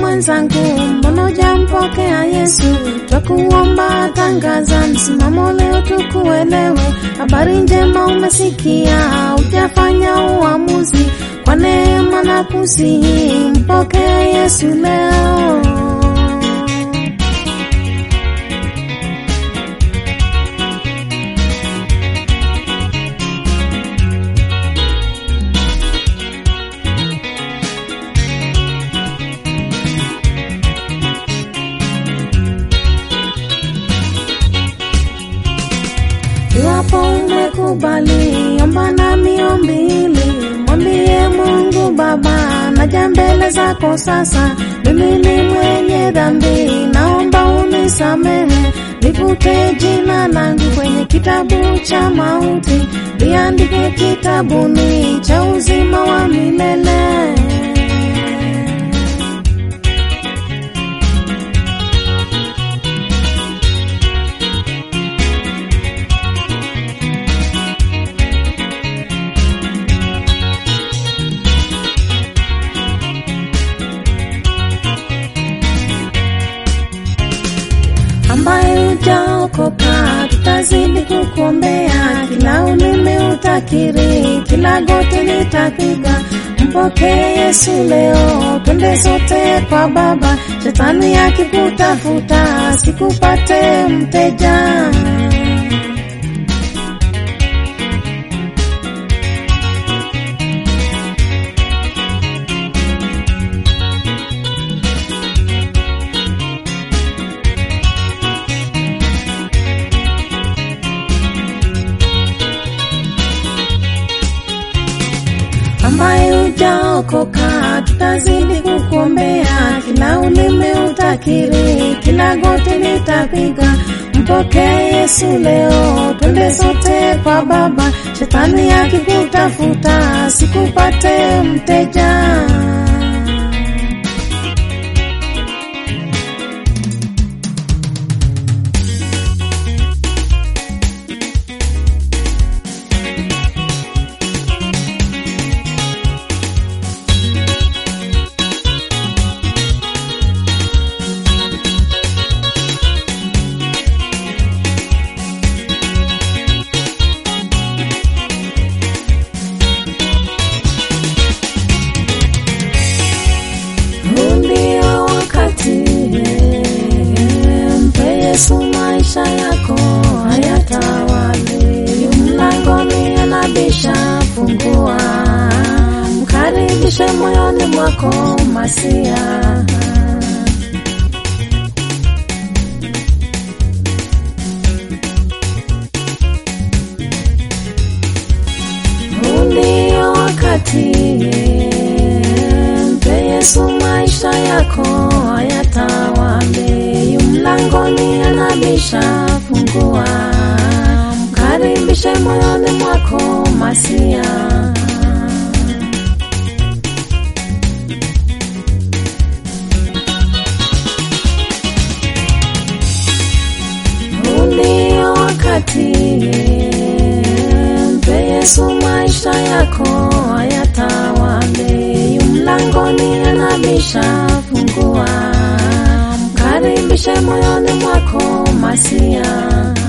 mwenzangu, mbona hujampokea Yesu? Twakuomba tangaza msimamo leo tukuelewe. Habari njema umesikia, hujafanya uamuzi, kwa neema na kusihi, mpokee Yesu leo. Iwapo umekubali, omba nami ombi hili, mwambie Mungu Baba, naja mbele zako sasa, mimi ni mwenye dhambi, naomba unisamehe, nifute jina langu kwenye kitabu cha mauti, liandike kitabuni cha uzima wa milele. ambaye hujaokoka, tutazidi kukuombea. Kila ulimi utakiri, kila goti litapiga. Mpokee Yesu leo, twende sote kwa Baba. Shetani akikutafuta, sikupate mteja. ambaye hujaokoka, tutazidi kukuombea. Kila ulimi utakiri, kila goti litapiga. Mpokee Yesu leo, twende sote kwa Baba. Shetani akikutafuta, sikupate mteja. Huu ndio wakati, mpe Yesu maisha yako hayatawale. Yu mlangoni anabisha, fungua, mkaribishe moyoni mwako Masia. Huu ndio wakati, mpe Yesu maisha yako hayatawale. Yu mlangoni anabisha, fungua, mkaribishe moyoni mwako Masia. Huu ndio wakati, mpe Yesu maisha yako hayatawale. Yu mlangoni anabisha, fungua, mkaribishe moyoni mwako Masia.